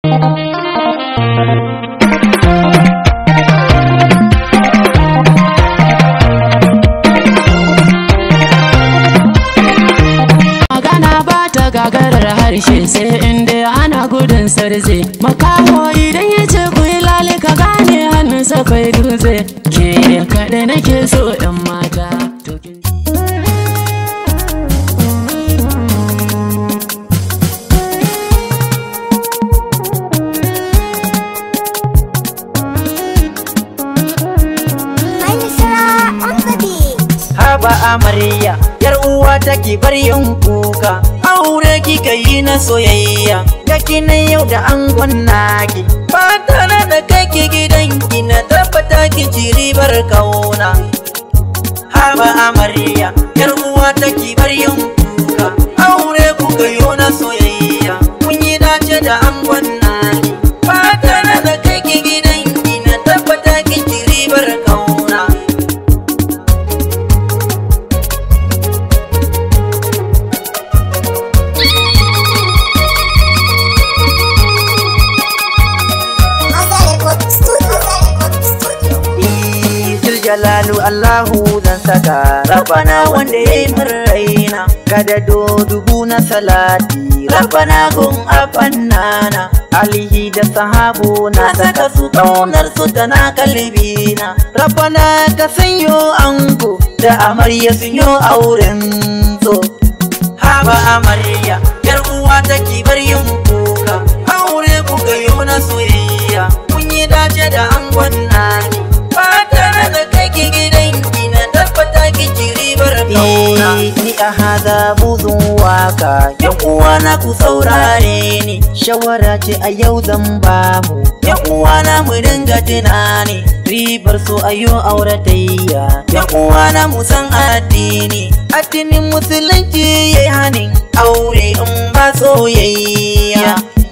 magana ba ta gagarar harshe sai inda ana gudun sarze makaho idan ya ce ku yi lale ka gane hannunsa kai dutse ke kaɗai nake so ɗan mata to kin- Manisra on the beat. haba amarya yar uwa take bar yin kuka aure kika yi na soyayya kaki na yau da angon naki ba tare da kake gidanki na tabbata ki ci ribar kauna haba amarya yar uwa take bar yin kuka aure kuka yi na soyayya kun yi dace da angon naki ba tare da kake gidanki na tabbata ki ci ribar kauna Mazarekot Studio. Mazarekot Studio. Izil jalalu Allahu zan saka Rabbana wanda ya yi min raina Kada do dubu na salati Rabbana gun afannana Alihi da sahabu na saka su kaunar su tana kalbina Rabbana ka sanyo ango da amarya sun yi auren so Haba amarya yar uwa take bar yin kuka Aure kuka yi na soyayya Kun yi dace da angon nani Ba tare da kai ki gidanki na tabbata ki ci ribar kauna Ni a haza buzun waka Yan uwa na ku saurare ni Shawara ce a yau zan ba mu Yan uwa na mu dinga tunani Ribar so a yau auratayya Yan uwa na mu san addini Addinin musulunci ya yi hanin aure in ba soyayya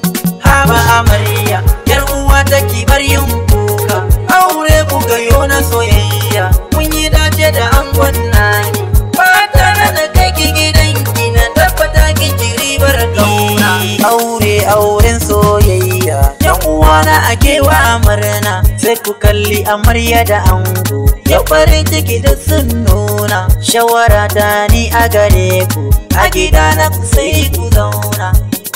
Haba amarya Yar uwa take bar yin kuka Aure kuka yo na soyayya Mun yi dace da angon nani Ba tare da kai ki gidanki na tabbata ki ci ribar kauna Aure auren soyayya Yan uwa na ake wa murna Sai ku kalli amarya da ango Ya farin ciki da sun nuna Shawara ta ni a gare ku A gida na ku sai ku zauna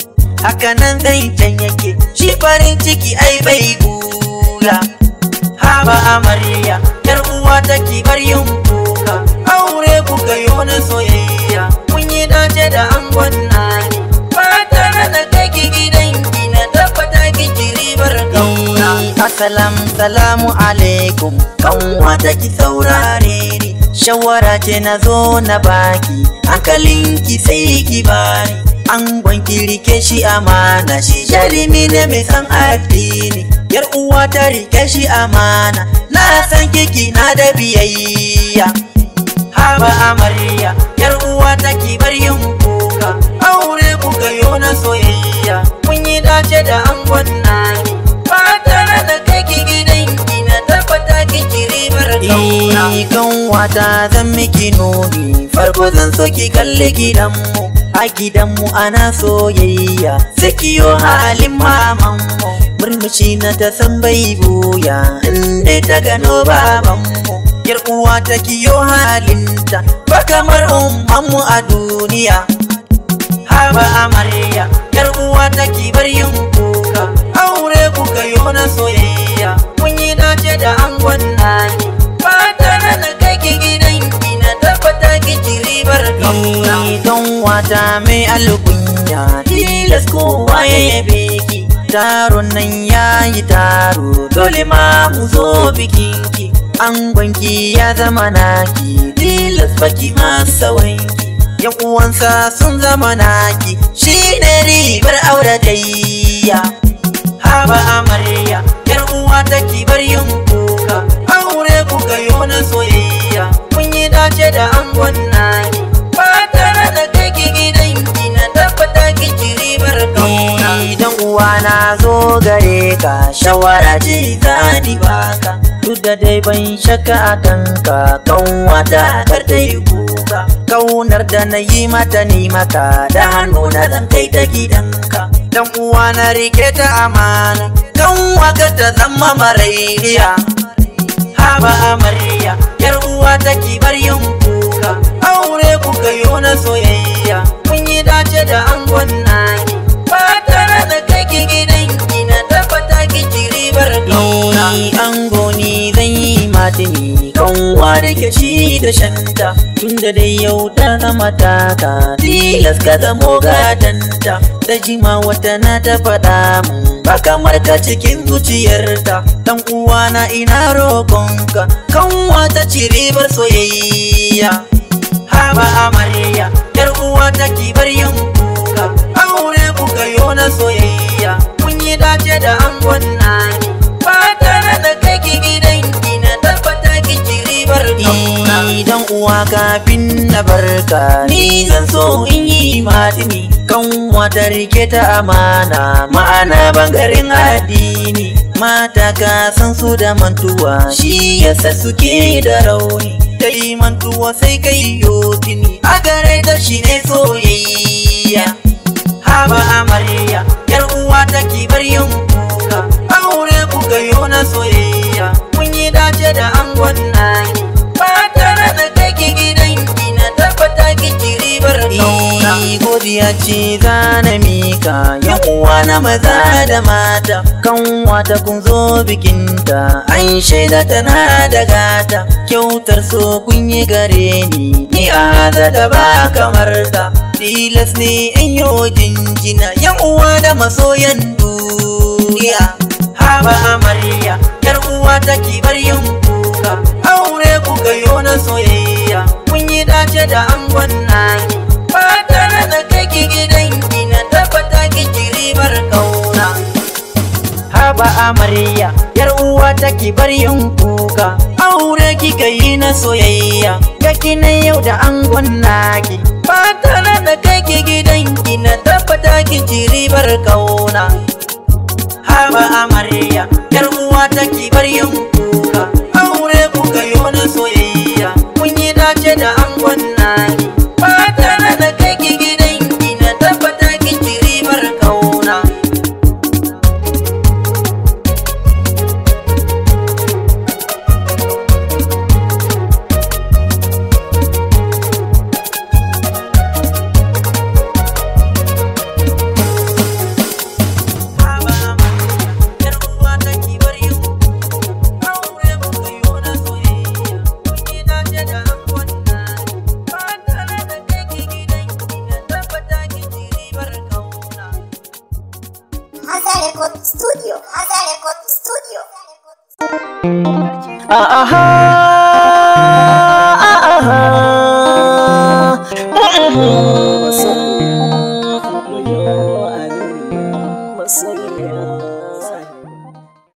hakanan zancen yake shi farin ciki ai bai gula haba amarya yar uwa take bar yin kuka aure kuka yi wani soyayya mun yi dace da angon nani ba tare da kai ki gidanki na tabbata ki ci ribar kauna assalam salamu alaikum kanwa take saurare ni shawara ce na zo na baki hankalinki sai ki bani an gwanki rike shi amana shi jarumi ne mai san addini yar uwa ta rike shi amana na san kiki na da biyayya haba amarya yar uwa ta ki bar yin kuka aure kuka yo na soyayya mun yi dace da angon nani ba tare da kai ki gidanki na tabbata ki ci ribar kauna kan wata zan miki nuni farko zan so ki kalli gidanmu a gidanmu ana soyayya sakiyo halin mamanmu murmushi na ta san bai buya inda ta gano babanmu yar uwa ta kiyo halinta ba kamar ummanmu a duniya haba amarya yar uwa ta ki bar yin kuka aure kuka yo na soyayya mun yi dace da angon nani ba tare da kai ki gidanki na tabbata ki ci ribar kauna don wata mai alkunya tilas kowa ya yabe ki taron nan ya yi taro dole ma mu zo bikinki angonki ya zama naki tilas baki masa wanki yan uwansa sun zama naki shine ribar auratayya haba amarya yar uwa take bar yin kuka aure kuka yo na soyayya mun yi dace da angon nani ba tare da kai ki gidanki na tabbata ki ci ribar kauna idan uwa na zo gare ka shawara ce zani baka duk da dai ban shakka a kanka kanwata kar ta yi kuka kaunar da na yi mata ni maka da hannu na zan kai ta gidanka dan uwa na rike ta amana kan waka ta zama marairiya haba amarya yar uwa ta kibar yin kuka aure kuka yi na soyayya kun yi dace da angon naki ba tare da kai ki gidan ki na tabbata ki ci ribar kauna ango ni zan yi matini kanwa da ke shi da shanta tunda dai yau ta zama taka tilas ka zamo gatanta ta jima wata na ta faɗa mun ba kamar ka cikin zuciyarta dan uwana ina roƙonka kanwa ta ci ribar soyayya haba amarya yar uwa ta kibar yin kuka aure kuka yo na soyayya kun yi dace da angon nani ba tare da kai ki gidan ki na tabbata ki ci ribar kauna dan uwa kafin na barka ni zan so in yi matini kan wata rike ta amana ma'ana bangaren addini mata ka san su da mantuwa shi yasa suke da rauni kai mantuwa sai kai yotini a gare ta shi ne soyayya haba amarya yar uwa ta kibar yin kuka aure kuka yo na soyayya kun yi dace da angon naki ba tare da kai ki gidan ki na tabbata ki ci ribar kauna godiya ce za na mika yan uwa na maza da mata kan wata kun zo bikinta an shaida tana da gata kyautar so kun yi gare ni ni a da ba kamar ta tilas ne in yo jinjina yan uwa da masoyan duniya haba amarya yar uwa ta kibar yin kuka aure kuka yo na soyayya kun yi dace da angon naki ba tare da kai ki gidan ki na tabbata ki ci ribar kauna haba amarya yar uwa ta kibar yin kuka aure kika yi na soyayya ga na yau da angon naki ba tare da kai ki gidan ki na tabbata ki ci ribar kauna haba amarya yar uwa ta kibar yin kuka aure kuka yi na soyayya kun yi dace da angon naki ba tare da kai ki gidan ki na tabbata ki ci ribar kauna haba amarya yar uwa ta kibar yin kuka aure kuka yi na soyayya kun yi dace da angon naki ba tare da kai ki gidan ki na tabbata ki ci ribar kauna Hazard Record Studio. Hazard Record Studio. Aha, aha, aha.